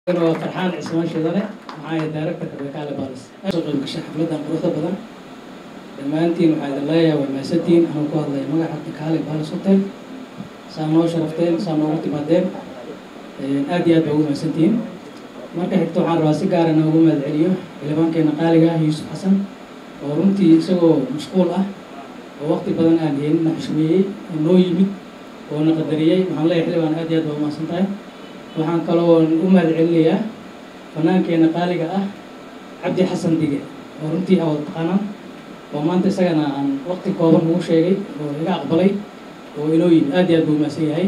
waa farxaan cismaan shidane maxaa yahay directorka bekaale balis soo qayb gashay xafladan quruxda badan dhammaantiin waxaa idin leeyahay waa maasantiin anuu ku hadlaya magaca bekaale balis hotel saa noo sharafteen saa noogu timaadeen aad iyo aad baa ugu mahadsantihiin marka xigta waxaan rabaa si gaara inaan ugu mahad celiyo xildhibaankeena qaaliga ah yuusuf xasan oo runtii isagoo mashquul ah oo waqti badan aan heenin na xushmeeyey oo noo yimid oo na qadariyey waxaan leeyahay xildhibaan aad iyo aad baa umahadsan tahay waxaan kaloo u mahad celinayaa fanaankeena qaaliga ah cabdi xasan dige oo runtii awad taqaanaan oo maanta isagana aan waqti kooban ugu sheegay oo iga aqbalay oo inoo yimid aad iyo aad buu umahadsan yahay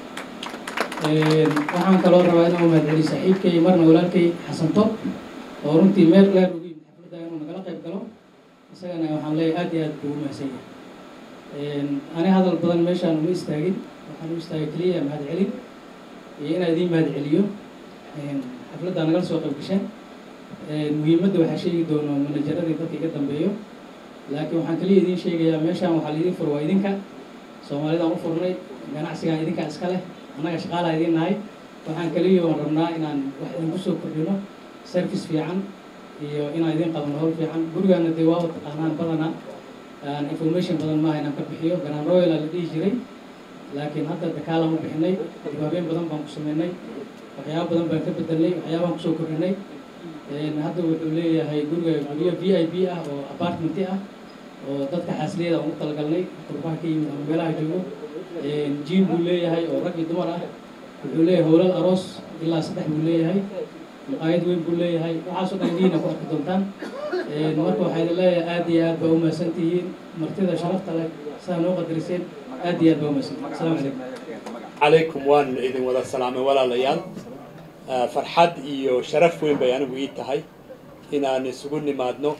waxaan kaloo rabaa inaan u mahad celiyo saaxiibkay marna walaalkay xasan top oo runtii meel dheer ugu yimid xafladda inuu nagala qayb galo isagana waxaan leeyahay aad iyo aad buu umahadsan yahay ani hadal badan meeshaan uma istaagin waxaan u istaagay keliya mahad celin iyo inaan idiin mahad celiyo xafladdaa nagala soo qayb gasheen muhiimadda waxaa sheegi doono manajaradii dadka iga dambeeyo laakiin waxaan kaliya idiin sheegayaa meeshaan waxaa laidin furo waa idinka soomaalidaan u furnay ganacsigaan idinkaa iska leh annaga shaqaalaa idiin nahay waxaan kaliya oon rabnaa inaan wax idinku soo kordhino service fiican iyo inaan idin qabano howl fiican gurigaana dee waa taqaanaan badanaa information badan maaha inaan ka bixiyo ganaan royal la dhihi jiray laakiin hadda dakaalaan u bixinay dibaabeen badan baan ku sameynay waxyaaba badan baan ka bedelnay waxyaabaan kusoo kordhinay hadda wuxuu leeyahay guriga guryo v i b ah oo apartmenti ah oo dadka xaasliyada aan ugu talagalnay qurbaha ka yimid ama meelaha joogo jiim buu leeyahay oo rag iyo dumar ah wuxuu leeyahay howlal aroos ilaa saddex buu leeyahay maqaayad weyn buu leeyahay waxaasoo dhan indiina ku arki doontaan marka waxaa idin leeyahay aad iyo aad baa umahadsan tihiin martida sharafta leh sidaa noo qadariseen aad iyo aad baa umahadsan asalaamu calaykum calaykum waan idin wada salaamay walaalayaal farxad iyo sharaf weyn bay anigu ii tahay inaan isugu nimaadno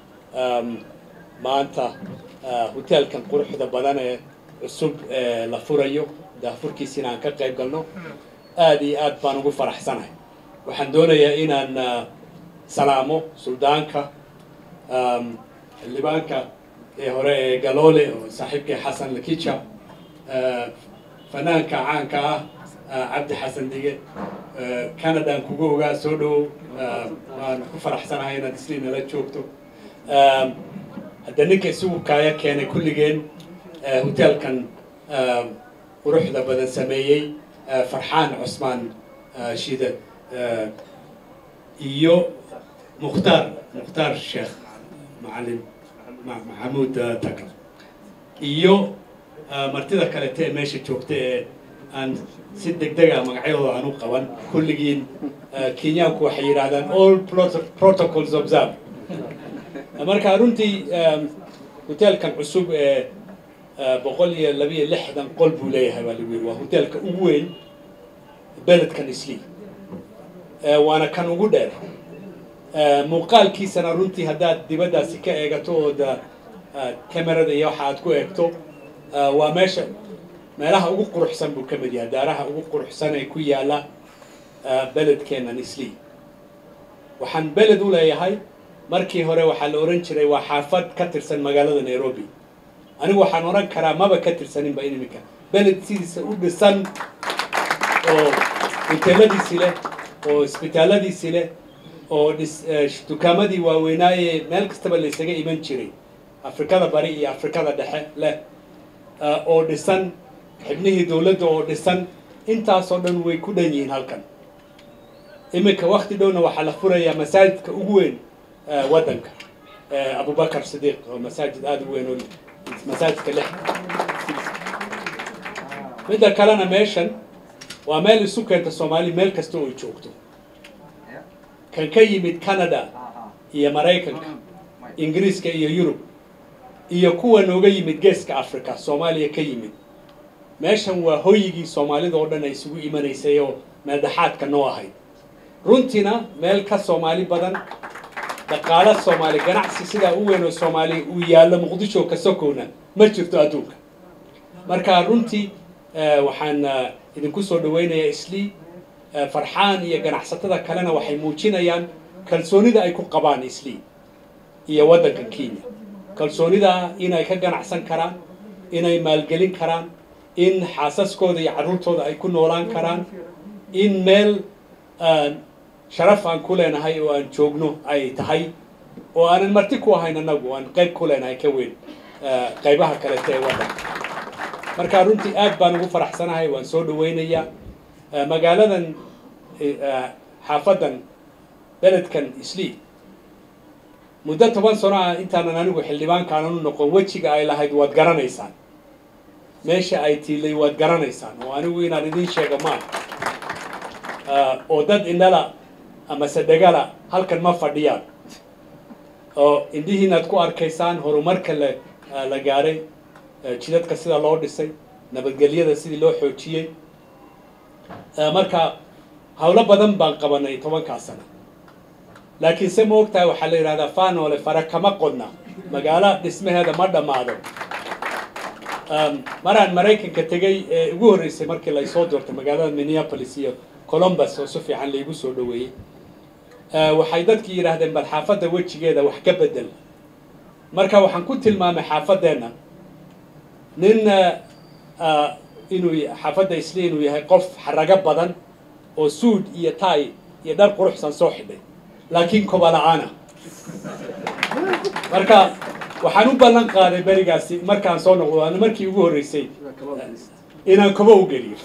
maanta hoteelkan quruxda badan ee cusub ee la furayo daafurkiisa inaan ka qayb galno aad iyo aad baan ugu faraxsanahay waxaan doonayaa inaan salaamo suldaanka xildhibaanka ee hore ee galoole oo saaxiibkay xasan lakicha fanaanka caanka ah cabdi xasan dige canadaan kugu ogaa soo dhowow waan ku faraxsanahay inaad isli nala joogto hadda ninka isugu kaaya keenay kulligeen hoteelkan quruxda badan sameeyey farxaan cusmaan shide iyo mukhtaar mukhtaar sheekh macalin maxamuud takar iyo martida kalete ee meesha joogta ee aan si deg dega magacyadooda aan u qaban kulligiin kenyaanku waxay yidhahdaan all protocols observe marka runtii hoteelkan cusub ee boqol iyo labiyo lixdan qol buu leeyahay baa lagu yidhi waa hoteelka ugu weyn beledkan isli waana kan ugu dheer muuqaalkiisana runtii haddaad dibaddaasi ka eegato ood camerada iyo waxa aad ku eegto waa meesha meelaha ugu quruxsan buu ka mid yahay daaraha ugu quruxsan ee ku yaalla beledkeennan isli waxaan beled u leeyahay markii hore waxaa la ohan jiray waa xaafad ka tirsan magaalada nairobi anigu waxaan odhan karaa maba ka tirsaninba iniminka beled sidiisa u dhisan oo hoteeladiisi leh oo isbitaalladiisi leh oo dhis dukaamadii waaweynaaye meel kastaba laysaga iman jiray afrikada bari iyo afrikada dhexe leh oo dhisan xibnihii dowladda oo dhisan intaasoo dhan way ku dhan yihiin halkan iminka wakti dhowna waxaa la furayaa masaajidka ugu weyn waddanka abubakar sidiiq oo masaajid aada u weyn oo masaajidka lix midda kalena meeshan waa meel isu keenta soomaali meel kasta oo joogto kan ka yimid canada iyo maraykanka ingiriiska iyo yurub iyo kuwa nooga yimid geeska africa soomaaliya ka yimid meeshan waa hoyigii soomaalida oo dhan ay isugu imanaysay oo meeldhaxaadka noo ahayd runtiina meel ka soomaali badan dhaqaalo soomaali ganacsi sidaa u weyn oo soomaali uu yaallo muqdisho ka sokowna ma jirto adduunka marka runtii waxaan idinku soo dhawaynayaa islii farxaan iyo ganacsatada kalena waxay muujinayaan kalsoonida ay ku qabaan islii iyo waddanka kenya kalsoonida inay ka ganacsan karaan inay maalgelin karaan in xaasaskooda iyo carruurtooda ay ku noolaan karaan in meel sharaf aan ku leenahay oo aan joogno ay tahay oo aanan marti ku ahayn annagu aan qayb ku leenahay ka weyn qaybaha kalete ee waddanka marka runtii aad baan ugu faraxsanahay waan soo dhawaynayaa magaaladan xaafadan beledkan islii muddo toban sano ah intaanan anigu xildhibaankaanan u noqon wejiga ay lahayd waad garanaysaan meesha ay tiilay waad garanaysaan oo anigu inaan idiin sheego maaha oo dad indhala ama sadegala halkan ma fadhiyaan oo indhihiinaad ku arkaysaan horumarka la la gaaray jidadka sida loo dhisay nabadgelyada sidii loo xoojiyey marka hawlo badan baan qabanay tobankaa sano laakiin se ma ogtahay waxaa la yidhahdaa faanoole fara kama qodna magaalo dhismaheeda ma dhammaado maraan maraykanka tegay ee ugu horreysay markii laysoo doortay magaalada minneapolis iyo columbus oo si fiican laigu soo dhaweeyey waxay dadkii yidhaahdeen bal xaafadda wejigeeda wax ka bedel marka waxaan ku tilmaamay xaafadeenna nin inuu xaafadda isli inuu yahay qof xarago badan oo suud iyo tay iyo dhar quruxsan soo xidhay laakiin koba la-aana marka waxaan u ballan qaaday berigaasi markaan soo noqdo ana markii ugu horreysay inaan kobo u geliyo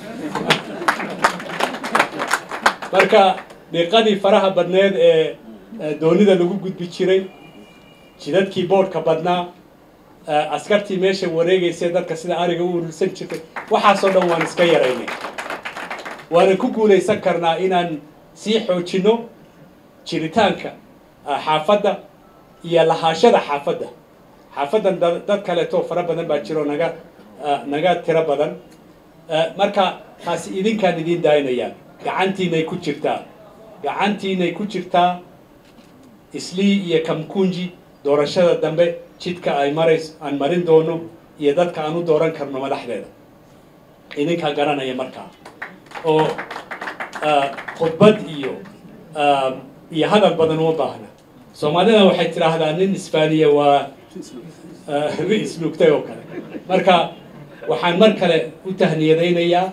marka dhiiqadii faraha badneed ee doonida lagu gudbi jiray jidadkii boodhka badnaa askartii meesha wareegaysay dadka sida ariga u urursan jirtay waxaasoo dhan waan iska yaraynay waana ku guulaysan karnaa inaan sii xoojinno jiritaanka xaafadda iyo lahaashada xaafadda xaafaddan dad kaleetoo fara badan baa jiro naga naga tiro badan marka taasi idinkaan idiin daaynayaa gacantiinay ku jirtaa gacantiinay ku jirtaa islii iyo kamkunji doorashada dambe jidka ay marays aan marin doono iyo dadka aan u dooran karno madaxdeeda idinkaa garanaya markaa oo khudbad iyo iyo hadal badan uma baahna soomaalida waxay tidhaahdaa nin isbaaniya waa ri isluugtay oo kale marka waxaan mar kale u tahniyadaynayaa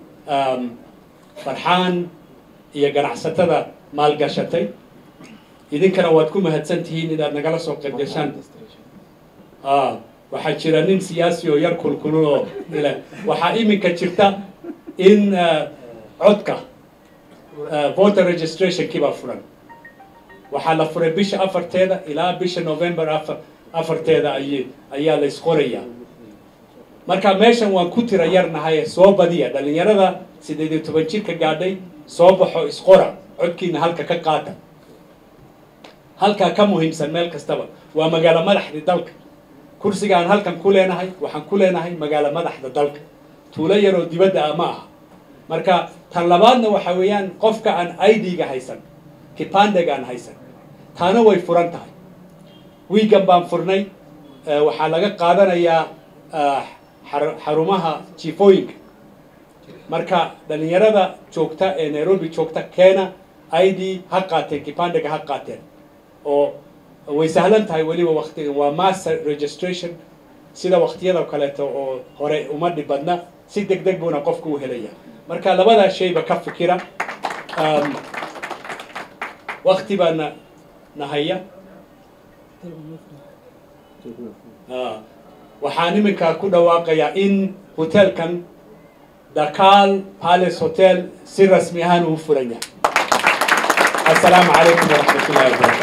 farxaan iyo ganacsatada maalgashatay idinkana waad ku mahadsan tihiin inaad nagala soo qayb gashaan waxaa jira nin siyaasi oo yar kulkulul oo ile waxaa iminka jirta in codka voter registrationkii baa furan waxaa la furay bisha afarteeda ilaa bisha november afar afarteeda ay ayaa la isqorayaa marka meeshan waan ku tira yarnahay soo badiya dhalinyarada sideed iyo toban jirka gaadhay soo baxo isqora codkiina halka ka qaata halkaa ka muhiimsan meel kastaba waa magaalo madaxdii dalka kursiga aan halkan ku leenahay waxaan ku leenahay magaalo madaxda dalka tuulo yaroo dibadda ah ma aha marka tan labaadna waxa weeyaan qofka aan idga haysan kipandega aan haysan taana way furan tahay wiigan baan furnay waxaa laga qaadanayaa xarumaha jifooyinka marka dhalinyarada joogta ee nairobi joogta keena id ha qaateen kipandega ha qaateen oo way sahlan tahay weliba waktigan waa mass registration sida waktiyada kaleeto oo hore uma dhib badna si deg deg buuna qofku u helaya marka labadaa shayba ka fikira wakti baana nahaya waxaan iminka ku dhawaaqayaa in hotelkan dakal palace hotel si rasmi ahaan uu furan yahay assalaamu calaykum waraxmat ullahi wabarakatu